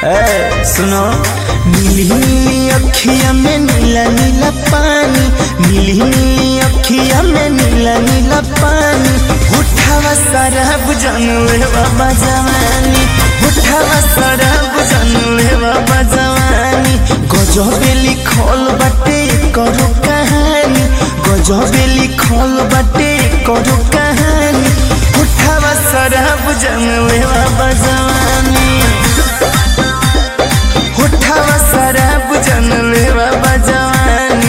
ए सुनो नीली नीली अखिया में नीला नीला पानी नीली नीली अखिया में नीला नीला पानी उठावा शराब जानले बाबा जवानी उठावा शराब जानले बाबा जवानी गजबेली खोल बटे करो कहानी गजबेली खोल बटे करो कहानी उठावा शराब जानले बाबा जवानी उठावा शराब जानले बाबा जवानी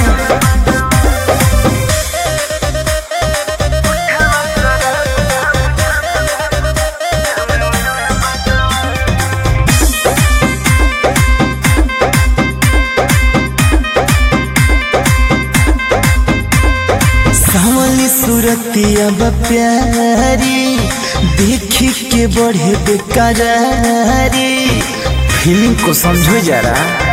सावली सूरतिया प्यारी देखी के बढ़े बेकरारी फीलिंग को समझो जरा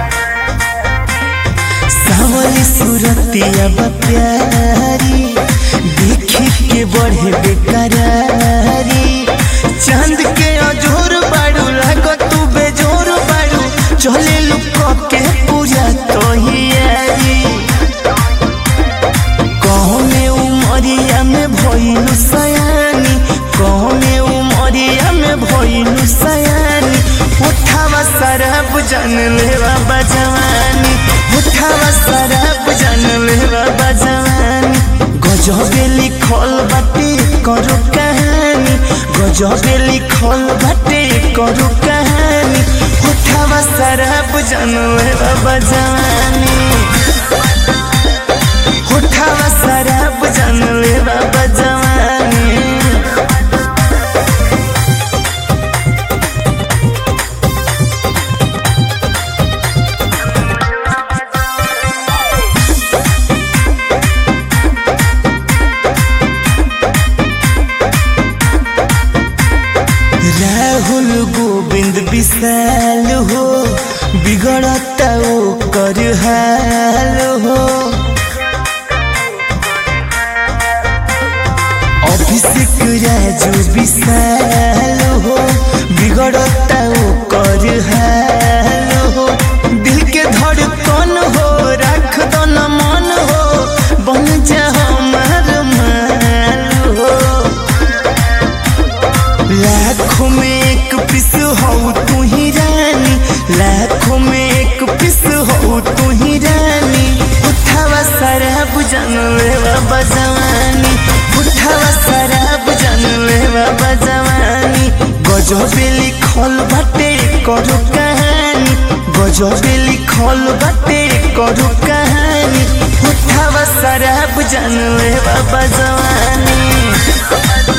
सावली सूरतिया प्यारी देखी के बढ़े बेकरारी चांद के अजोर बाड़ू लागो तू बेजोर बाड़ू चले लुक के पूजा तो ही कहने उमरिया में भइलु सयानी कहने उमरिया में भइलु सयानी उठावा शराब जान ले बाबा जवानी उठावा शराब जान ले बाबा जवानी गजबे लिखल बाटे करो कहानी गजबे लिखल बाटे करो कहानी उठावा शराब जान ले बाबा जवानी उठावा शराब जान ले बाबा जवानी राहुल गोविंद विशाल हो बिगड़ता ओ कर हाल हो अभिषेक राजू विशाल हो बिगड़ता ओ कर हाल हो दिल के धड़कन हो रख दो न मन हो बन जा हमार माल हो लाखों में एक पिस हो तू ही रानी लाखों में एक पिस हो तू ही रानी उठावा शराब जान ले बाबा जवानी उठावा शराब जान ले बाबा जवानी गजबे लिखल बाटे करो कहानी गजबे लिखल बाटे करो कहानी उठावा शराब जान ले बाबा जवानी